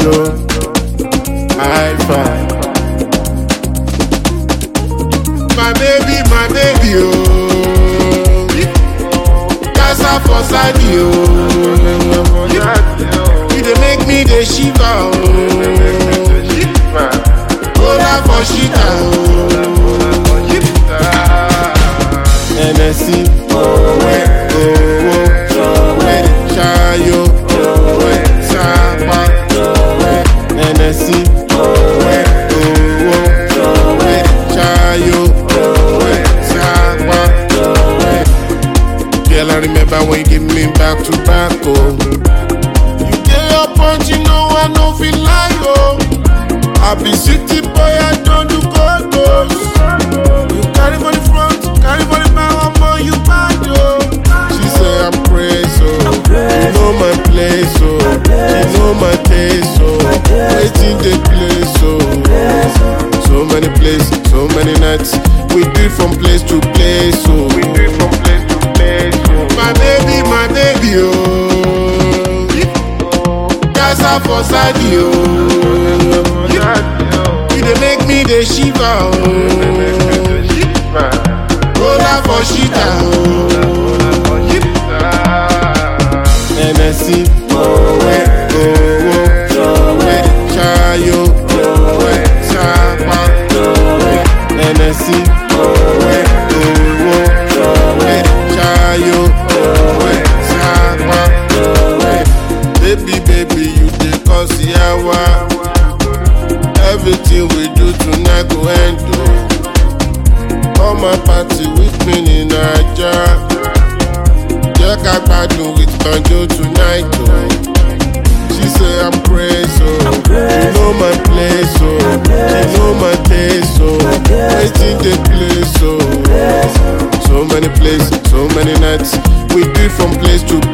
oh. High five. My baby, my baby, oh. Casa for side, oh. You dey make me dey shiver, oh. Hola for shita, oh. NSC, owe, owe, chayo, owe, sapa, NSC, owe, owe, chayo, owe, sapa. Girl, I remember when you give me back to back, oh. You get your punch, you know I no feel like, oh. I be city boy, I don't do gold goals. You carry for the front, carry for the back, I'm on you bad, oh. She say I'm crazy, oh. You know my place, oh. You know my taste, oh. Waiting the place, oh. So many places, so many nights. We do from place to place, oh. We do from place to place, oh. My baby, my baby, oh. Casa for side, oh. You dey make me dey shiver, oh. Roller for shita, oh. NSC, owe, owe, chayo, owe, sapa. NSC, owe, owe, chayo, owe, sapa. Baby, baby, you dey cause yawa. Everything we do tonight go end, oh. Come and party with me in Naija. Jẹ́ ká gbádùn with Banjo tonight, oh. She say I'm crazy, oh. You know my place, oh. You know my taste, oh. Waiting the place, oh. So many places, so many nights. We do from place to